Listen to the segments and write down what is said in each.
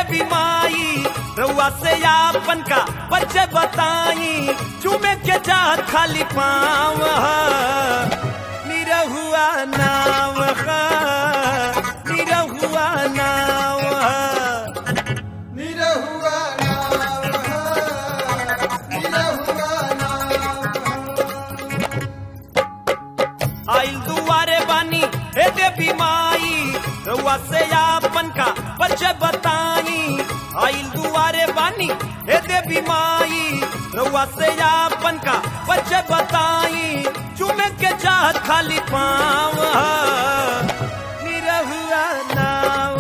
देवी माई रउआ से आपन का बच्चे बताई चूमे के चाहत खाली पाँव निरहुआ नाव हा, निरहुआ नाव हा। निरहुआ नाव निरहुआ नाव आइल दुआरे बानी हे देवी माई रउआ से आपन का परिचय बताई आइल दुआरे बानी हे देवी माई रउआ से आपन का परिचय बताई चूमे के चाहत खाली पाँव निरहुआ नाव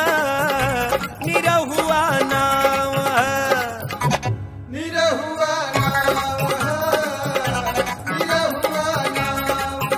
निरहुआ नाव निरहुआ नाव निरहुआ नाव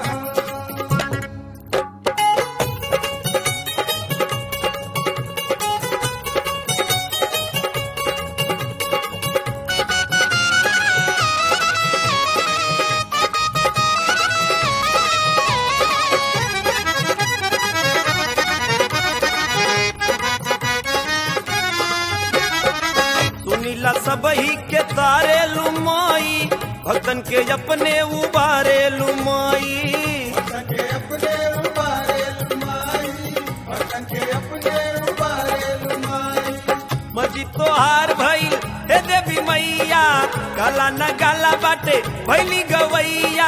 सुनीला सबही के तारे लुमाई भक्तन के अपने उबारे लुमाई के अपने उबारे लुमाई भगन के अपने उबारे लुमाई मजी तोहार भइल हे देवी मैया गाला न गाला बाटे भैली गवैया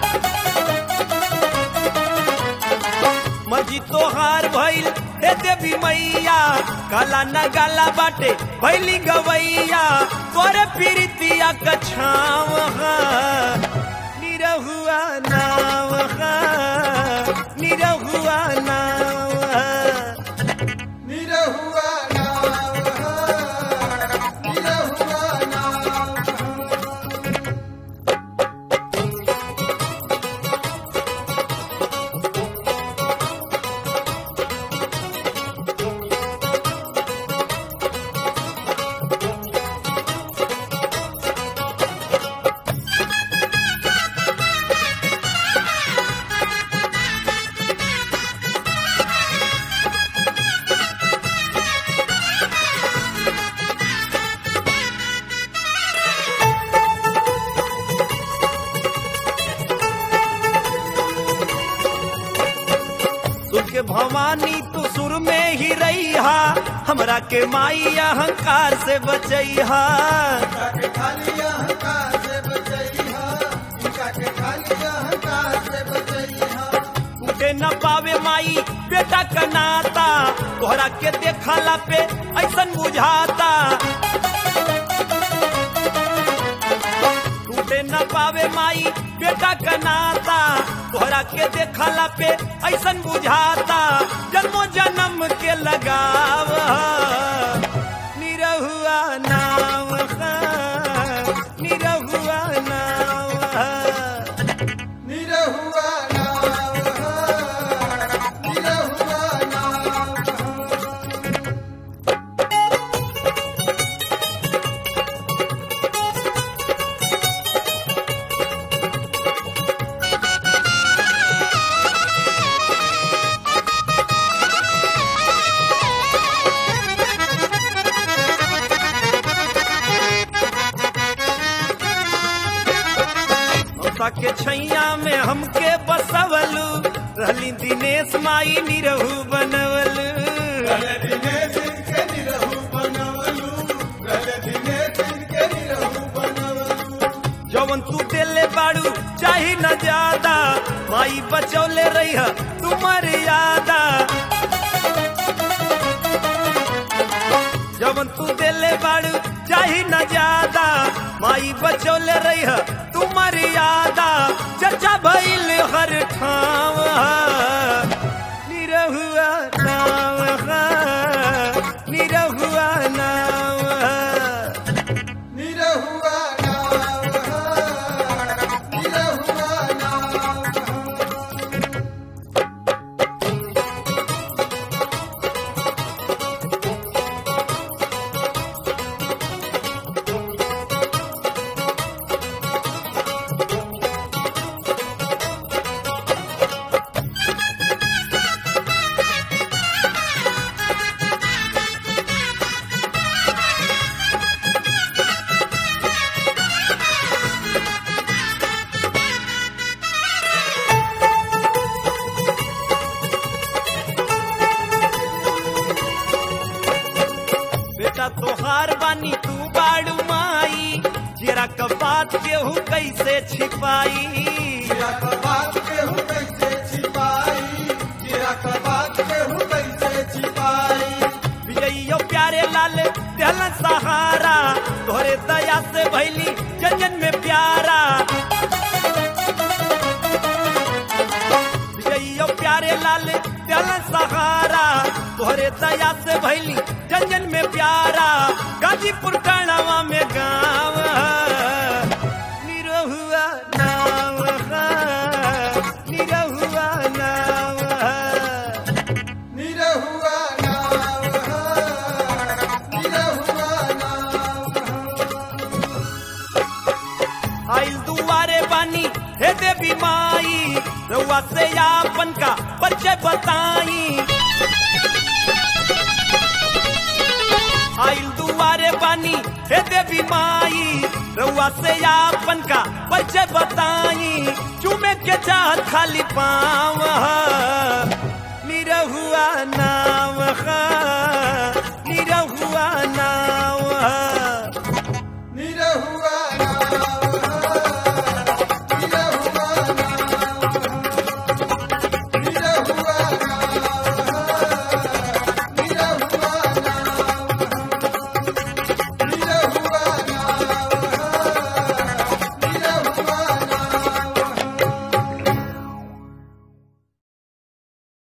मजी तोहार भइल हे देवी मैया गाला न गाला बाटे भैली गवैया तोरे पीरितिया कछाव निरहुआ नाव निरहुआ नाव निरहुआ नाव निरहुआ नाव सुर के भवानी तू सुर में ही रहिहा हमरा के माई अहंकार से बचैहा के खाली अहंकार से बचैहा उनका के खाली अहंकार से बचैहा टूटे न पावे माई बेटा का नाता तोहरा के देखला पे ऐसन बुझाता टूटे न पावे माई बेटा का नाता तोहरा के देखला पे ऐसन बुझाता जन्मो जन्म के लगाव निरहुआ नाव निरहुआ नाव निरहुआ नाव निरहुआ नाव ममता के छैया में हमके बसवलू रहली दिनेश माई निरहू बनवलू दिनेश के निरहु बनवलू गले दिनेश के निरहु बनवलू जवन तू देले बाड़ू चाही न ज्यादा माई बचौले रही तू मर्यादा जवन तू देले बाड़ू चाही न ज्यादा माई बचौले रही तू मर्यादा चर्चा भइल हर ठाव निरहुआ नाव निरहुआ नाव निरहुआ नाव निरहुआ नाव बानी तू बाड़ू माई जेरा क बात केहू कैसे छिपाई जीरा का बात केहू कैसे छिपाई जीरा का बात केहू कैसे छिपाई विजइयो प्यारे लाल दिल सहारा तोहरे दया से भैली जन में प्यारा विजइयो प्यारे लाल दिल सहारा तोहरे दया से भैली जन में प्यारा गाजीपुर टाणावा में गाँव निरहुआ नाव निरहुआ नाव निरहुआ नाव निरहुआ नाव आइल दुआरे बानी हे देवी माई रउआ से आपन का परिचय बताई आइल दुआरे बानी हे देवी माई रउआ से आपन का परिचय बताई चूमे के चाहत खाली पाव निरहुआ नाव